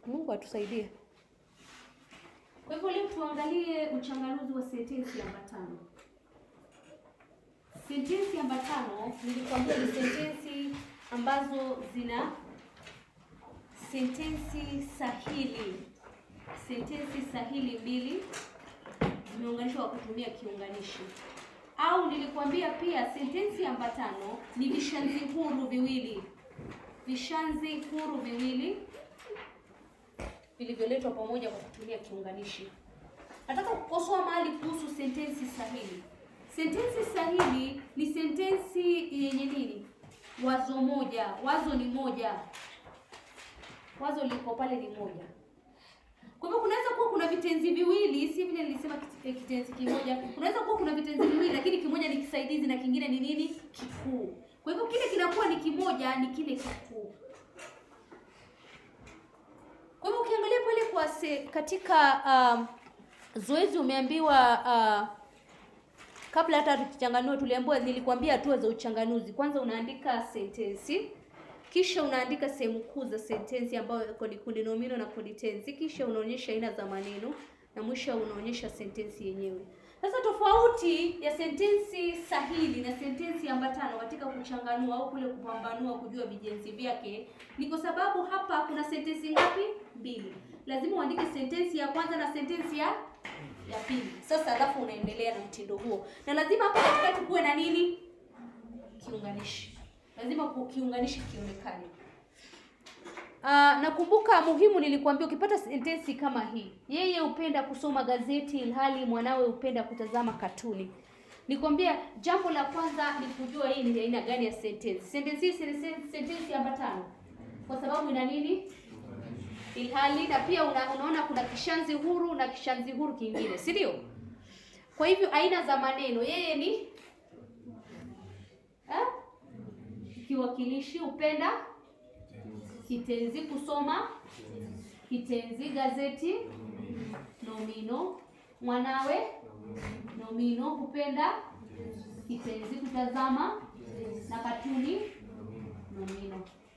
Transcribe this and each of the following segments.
Mungu atusaidie. Kwa hivyo leo tuangalie uchanganuzi wa sentensi ambatano. Sentensi ambatano nilikwambia ni sentensi ambazo zina sentensi sahili, sentensi sahili mbili zimeunganishwa kwa kutumia kiunganishi, au nilikwambia pia sentensi ambatano ni vishazi huru viwili, vishazi huru viwili vilivyoletwa pamoja kwa kutumia kiunganishi. Nataka kukosoa mahali kuhusu sentensi sahili. Sentensi sahili ni sentensi yenye nini? Wazo moja, wazo ni moja, wazo liko pale ni moja. Kwa hivyo kunaweza kuwa kuna vitenzi viwili, si vile nilisema kit- eh, kitenzi kimoja. Kunaweza kuwa kuna vitenzi viwili, lakini kimoja ni kisaidizi na kingine ni nini? Kikuu. Kwa hivyo kile kinakuwa ni kimoja, ni kile kikuu. Kwa hivyo ukiangalia pale kwa se, katika um, zoezi umeambiwa uh, kabla hata tuchanganue, tuliambiwa, nilikwambia hatua za uchanganuzi. Kwanza unaandika sentensi, kisha unaandika sehemu kuu za sentensi ambayo iko ni kundi nomino na kundi tenzi, kisha unaonyesha aina za maneno na mwisho unaonyesha sentensi yenyewe. Sasa tofauti ya sentensi sahili na sentensi ambatano katika kuchanganua au kule kupambanua kujua vijenzi vyake ni kwa sababu hapa kuna sentensi ngapi? Mbili. Lazima uandike sentensi ya kwanza na sentensi ya ya pili. Sasa alafu unaendelea na mtindo huo, na lazima hapa katikati kuwe na nini? Kiunganishi. Lazima ku- kiunganishi kionekane. Ah, nakumbuka muhimu nilikwambia ukipata sentensi kama hii, yeye hupenda kusoma gazeti ilhali mwanawe hupenda kutazama katuni. Nikwambia jambo la kwanza ni kujua hii ni aina gani ya sentensi. Sentensi hii ni sen- sentensi ambatano kwa sababu ina nini? Ilhali na pia una, unaona kuna kishazi huru na kishazi huru kingine, si ndio? Kwa hivyo aina za maneno, yeye ni eh? kiwakilishi, hupenda kitenzi kusoma, kitenzi gazeti, nomino mwanawe, nomino kupenda, kitenzi kutazama, na katuni, nomino.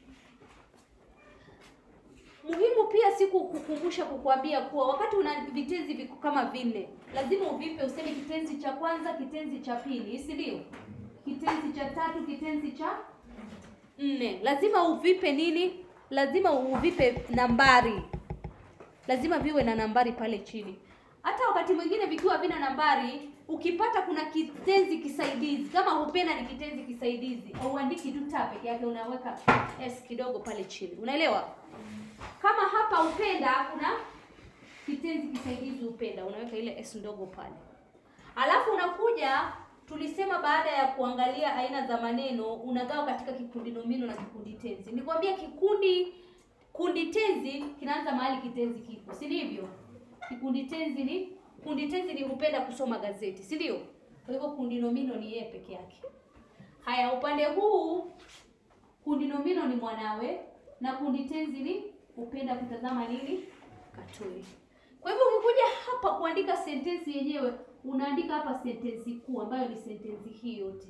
Muhimu pia si kukukumbusha kukuambia kuwa wakati una vitenzi viko kama vinne, lazima uvipe, useme kitenzi cha kwanza, kitenzi cha pili, si ndio? Kitenzi cha tatu, kitenzi cha nne. Lazima uvipe nini? Lazima uvipe nambari, lazima viwe na nambari pale chini. Hata wakati mwingine vikiwa vina nambari, ukipata kuna kitenzi kisaidizi, kama hupenda ni kitenzi kisaidizi, auandiki tu ta peke yake, unaweka s kidogo pale chini, unaelewa? Kama hapa upenda kuna kitenzi kisaidizi upenda, unaweka ile s ndogo pale. Alafu unakuja tulisema baada ya kuangalia aina za maneno unagawa katika kikundi nomino na kikundi tenzi. Nikwambia kikundi kundi tenzi kinaanza mahali kitenzi kipo, si ndivyo? Kikundi tenzi ni kundi tenzi ni hupenda kusoma gazeti, si ndio? Kwa hivyo kundi nomino ni yeye peke yake. Haya, upande huu kundi nomino ni mwanawe na kundi tenzi ni hupenda kutazama nini? Katuni. Kwa hivyo ukikuja hapa kuandika sentensi yenyewe unaandika hapa sentensi kuu ambayo ni sentensi hii yote.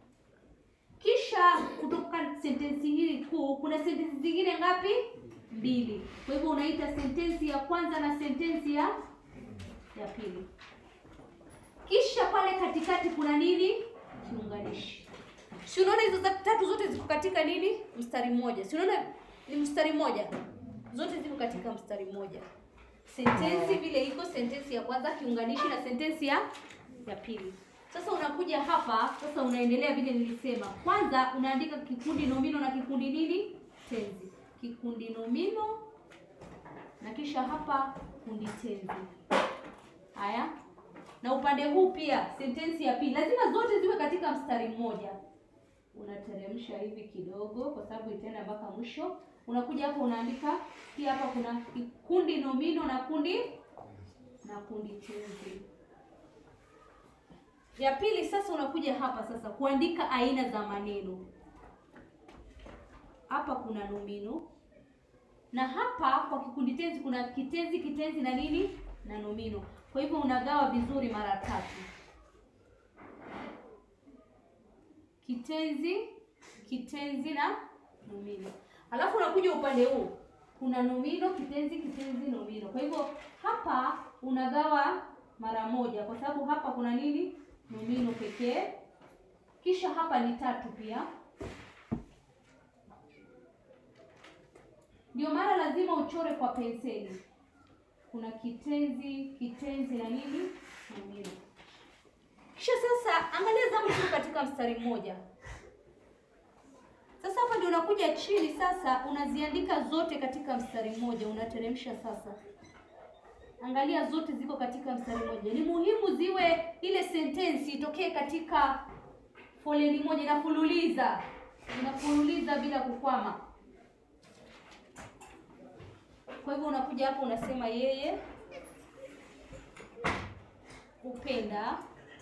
Kisha kutoka sentensi hii kuu kuna sentensi zingine ngapi? Mbili. Kwa hivyo unaita sentensi ya kwanza na sentensi ya ya pili. Kisha pale katikati kuna nini? Kiunganishi. Si unaona hizo za- tatu zote ziko katika nini? Mstari mmoja. Si unaona ni mstari mmoja? Zote ziko katika mstari mmoja. Sentensi vile iko sentensi ya kwanza kiunganishi na sentensi ya ya pili. Sasa unakuja hapa, sasa unaendelea vile nilisema. Kwanza unaandika kikundi nomino na kikundi nini? Tenzi. Kikundi nomino na kisha hapa kundi tenzi. Haya. Na upande huu pia sentensi ya pili lazima zote ziwe katika mstari mmoja. Unateremsha hivi kidogo kwa sababu itaenda mpaka mwisho. Unakuja hapa unaandika pia hapa kuna kundi nomino na kundi na kundi tenzi. Ya pili sasa unakuja hapa sasa kuandika aina za maneno. Hapa kuna nomino na hapa kwa kikundi tenzi kuna kitenzi, kitenzi na nini na nomino. Kwa hivyo unagawa vizuri mara tatu. Kitenzi, kitenzi na nomino. Alafu unakuja upande huu kuna nomino, kitenzi, kitenzi, nomino. Kwa hivyo hapa unagawa mara moja, kwa sababu hapa kuna nini? Nomino pekee. Kisha hapa ni tatu pia, ndio maana lazima uchore kwa penseli. Kuna kitenzi, kitenzi na nini, nomino. Kisha sasa angalia zamu tu katika mstari mmoja. Sasa hapa ndio unakuja chini sasa unaziandika zote katika mstari mmoja, unateremsha sasa. Angalia zote ziko katika mstari mmoja. Ni muhimu ziwe ile sentensi itokee katika foleni moja, inafululiza inafululiza bila kukwama. Kwa hivyo unakuja hapo unasema yeye hupenda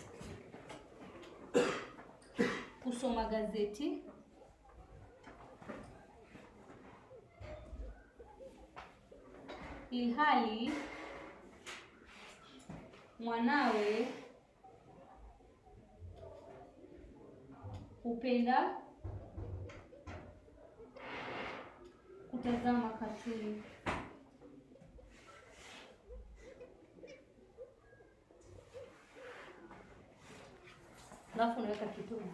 kusoma gazeti ilhali mwanawe hupenda kutazama katuni. Alafu unaweka kituni.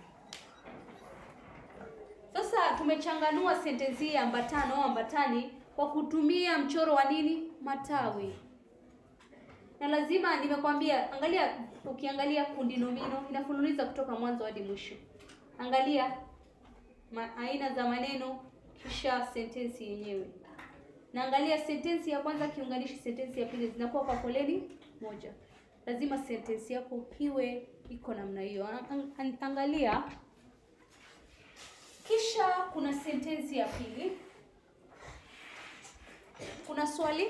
Sasa tumechanganua sentensi hii ambatano au ambatani kwa kutumia mchoro wa nini? Matawi. Na lazima nimekwambia, angalia, ukiangalia kundi nomino inafululiza kutoka mwanzo hadi mwisho. Angalia ma, aina za maneno kisha sentensi yenyewe. Na angalia sentensi ya kwanza kiunganishi, sentensi ya pili zinakuwa kwa foleni moja. Lazima sentensi yako iwe iko namna hiyo. An- an- Angalia kisha kuna sentensi ya pili. Kuna swali?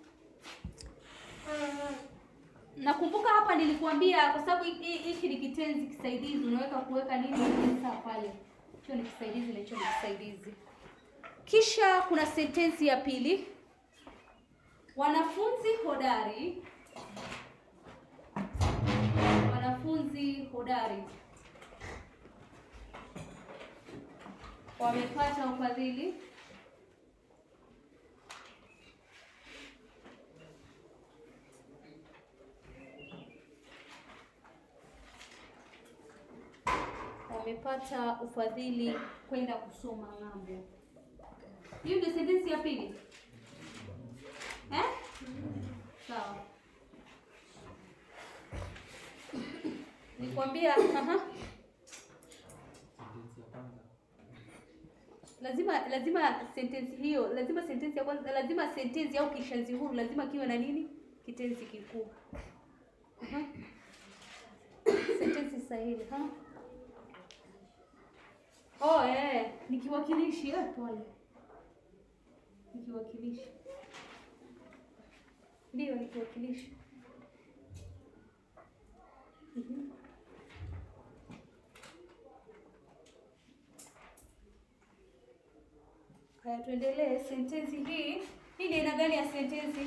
Nakumbuka hapa nilikuambia kwa sababu hiki hiki ni kitenzi kisaidizi, unaweka kuweka nini saa pale. Hicho ni kisaidizi na hicho ni kisaidizi. Kisha kuna sentensi ya pili. Wanafunzi hodari. Wanafunzi hodari wamepata ufadhili wamepata ufadhili kwenda kusoma ng'ambo. Hiyo ndio sentensi ya pili eh? Sawa, nikwambia aha. lazima lazima sentensi hiyo lazima sentensi ya kwanza lazima sentensi au kishazi huru lazima kiwe na nini kitenzi kikuu uh-huh. sentensi sahihi ha oh eh ni kiwakilishi eh pole ni kiwakilishi ndio ni kiwakilishi Mhm. Haya, tuendelee. Sentensi hii hii ni aina gani ya sentensi?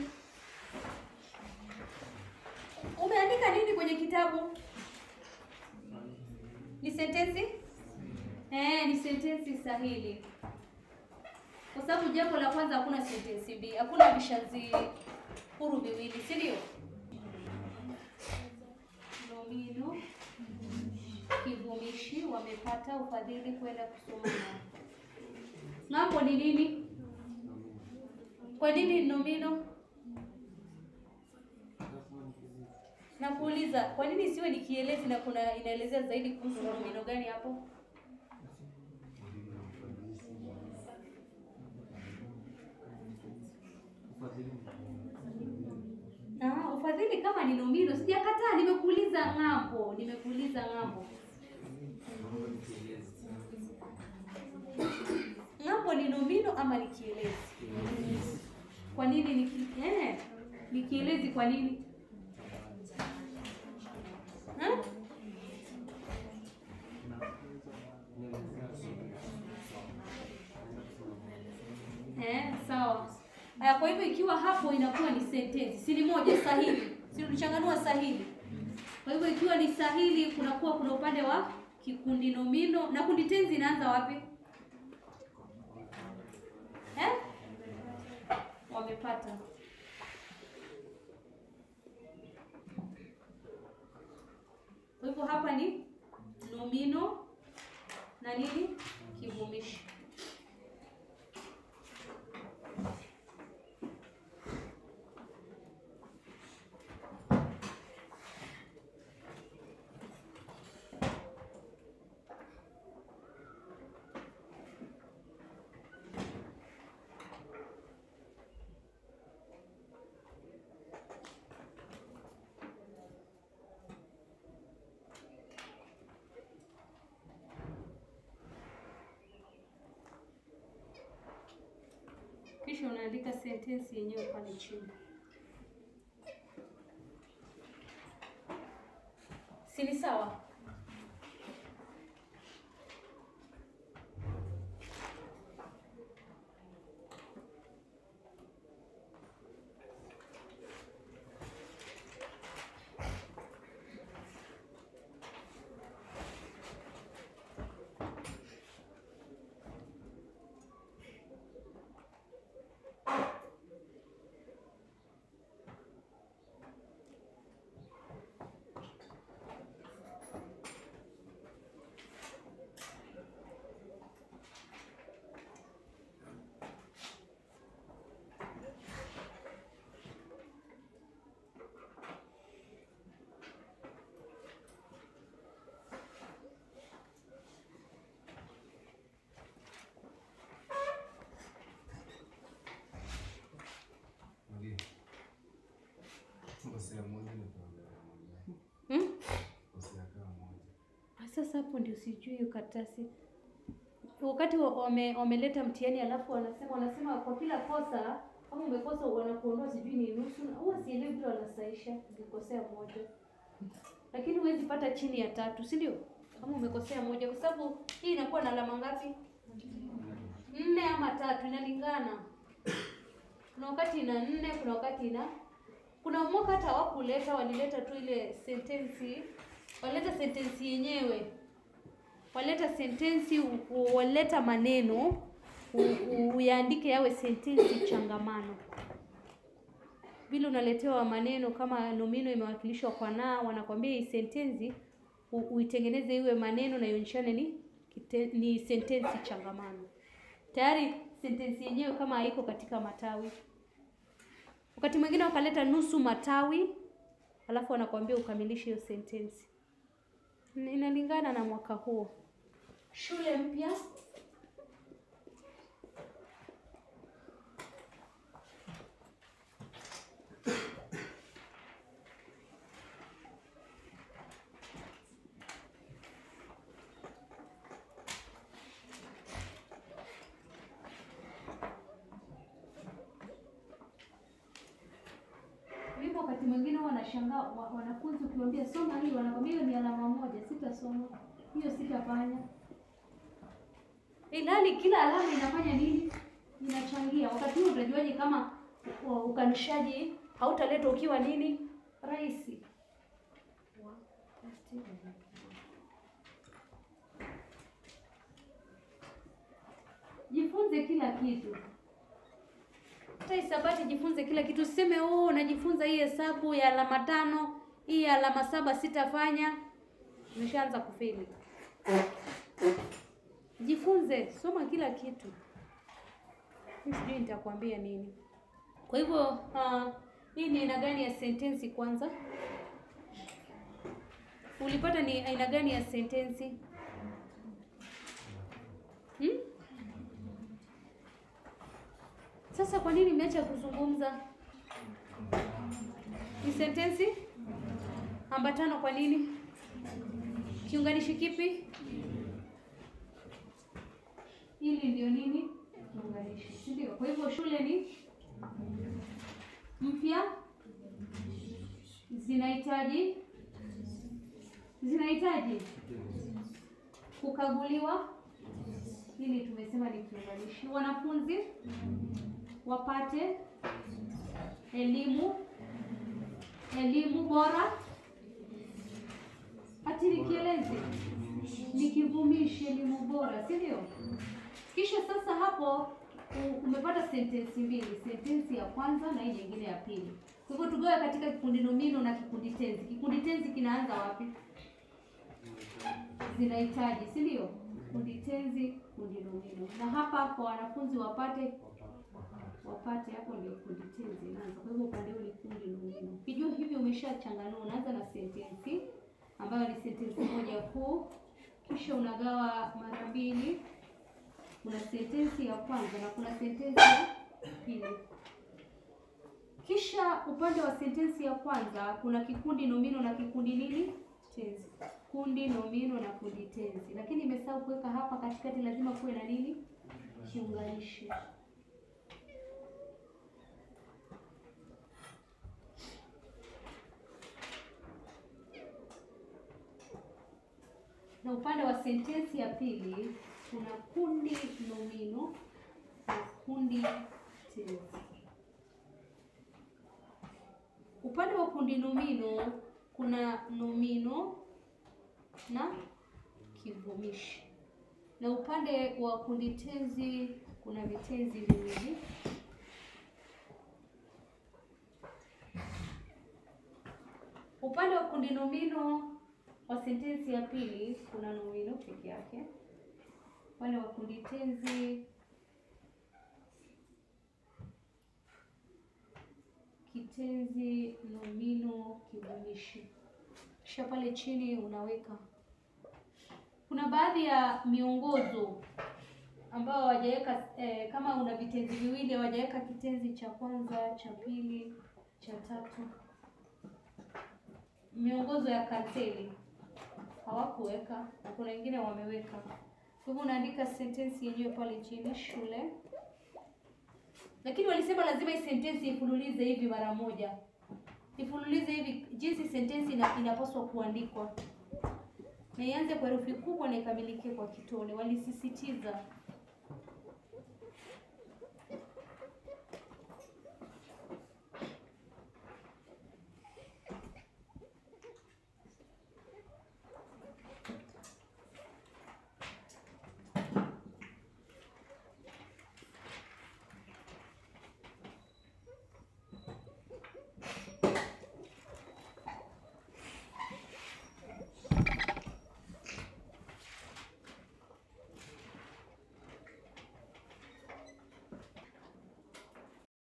Umeandika nini kwenye kitabu? Ni sentensi eh, ni sentensi sahili, kwa sababu jambo la kwanza hakuna sentensi B, hakuna vishazi huru viwili, si ndio? Nomino kivumishi wamepata ufadhili kwenda kusoma ng'ambo. Ng'ambo ni nini? Kwa nini nomino? Nakuuliza, kwa nini isiwe ni kielezi na kuna inaelezea zaidi kuhusu nomino gani hapo? Ah, ufadhili kama ni nomino, sijakataa, nimekuuliza ng'ambo, nimekuuliza ng'ambo. Ng'ambo ni nomino ama ni kielezi? Kwa nini ni ki... eh, ni kielezi kwa nini? Ha? Eh, sawa. Aya, kwa hivyo ikiwa hapo inakuwa ni sentensi, si ni moja sahili, si tulichanganua sahili. Kwa hivyo ikiwa ni sahili, kunakuwa kuna upande wa kikundi nomino na kundi tenzi inaanza wapi? Eh? umeipata. Kwa hivyo hapa ni nomino na nini kivumishi. Kisha unaandika sentensi yenyewe pale chini. Si ni sawa? Mwalimu. Kosea moja ni kuongea moja. Hmm? Kosea kama moja. Ah, Sasa hapo ndio sijui hiyo karatasi. Wakati wa- wame, wameleta mtihani alafu wanasema wanasema kwa kila kosa kama umekosa wanakuondoa sijui ni nusu. na Huwa sielewi vile wanasaisha ukikosea moja. Lakini huwezi pata chini ya tatu, si ndio? Kama umekosea moja kwa sababu hii inakuwa na alama ngapi? Nne ama tatu inalingana. Kuna wakati ina nne, kuna wakati ina kuna mwaka hata hawakuleta, walileta tu ile sentensi, walileta sentensi yenyewe, walileta sentensi, u- u- walileta maneno u- u- uyaandike yawe sentensi changamano. Vile unaletewa maneno kama nomino imewakilishwa kwa na, wanakwambia hii sentensi u- uitengeneze iwe maneno na ionyeshane ni kite, ni sentensi changamano. Tayari sentensi yenyewe kama haiko katika matawi Wakati mwingine wakaleta nusu matawi, alafu wanakuambia ukamilishe hiyo sentensi. Ina- Inalingana na mwaka huo. Shule mpya Mimi wakati mwingine huwa nashangaa wa- wanafunzi ukiwaambia soma hii, wanakwambia hiyo ni alama moja, sitasoma hiyo, sitafanya. Ilhali kila alama inafanya nini? Inachangia. Wakati huo utajuaje kama u- ukanishaji hautaletwa ukiwa nini rahisi? Jifunze kila kitu hata hisabati jifunze kila kitu. Usiseme oh, najifunza hii hesabu ya alama tano, hii ya alama saba sitafanya. Umeshaanza kufeli. Jifunze, soma kila kitu. Mimi sijui nitakwambia nini. Kwa hivyo uh, hii ni aina gani ya sentensi kwanza? Ulipata ni aina gani ya sentensi? Hmm? Sasa kwa nini mmeacha kuzungumza? Ni sentensi ambatano. Kwa nini? Kiunganishi kipi? Hili ndio nini? Kiunganishi, si ndio? Kwa hivyo shule ni mpya, zinahitaji zinahitaji kukaguliwa. Hili tumesema ni kiunganishi. Wanafunzi wapate elimu elimu bora. Hati ni kielezi, ni kivumishi, elimu bora, si ndio? Kisha sasa hapo u- umepata sentensi mbili, sentensi ya kwanza na hii nyingine ya pili. Kwa hivyo tugawe katika kikundi nomino na kikundi tenzi. Kikundi tenzi kinaanza wapi? Zinahitaji, si ndio? Kikundi tenzi, kikundi nomino. Na hapa kwa wanafunzi wapate wapate hapo ndio kikundi tenzi inaanza. Kwa hivyo upande huu ni kikundi nomino. Ukijua hivi umeshachanganua, unaanza na sentensi ambayo ni sentensi moja kuu, kisha unagawa mara mbili. Kuna sentensi ya kwanza na kuna sentensi ya pili. Kisha upande wa sentensi ya kwanza kuna kikundi nomino na kikundi nini? Tenzi. Kundi nomino na kundi tenzi. Lakini nimesahau kuweka hapa katikati, lazima kuwe na nini? Kiunganishi. Na upande wa sentensi ya pili kuna kundi nomino na kundi tenzi. Upande wa kundi nomino kuna nomino na kivumishi, na upande wa kundi tenzi kuna vitenzi viwili. Upande wa kundi nomino wa sentensi ya pili kuna nomino peke yake. Upande wa kundi tenzi kitenzi, nomino, kivumishi. Kisha pale chini unaweka. Kuna baadhi ya miongozo ambao hawajaweka eh, kama una vitenzi viwili hawajaweka kitenzi cha kwanza, cha pili, cha tatu. Miongozo ya kanseli hawakuweka na kuna wengine wameweka. Kwa hivyo unaandika sentensi yenyewe pale chini, shule lakini walisema lazima hii sentensi ifululize hivi mara moja, ifululize hivi jinsi sentensi ina, inapaswa kuandikwa, na ianze kwa herufi kubwa na ikamilike kwa kitone. Walisisitiza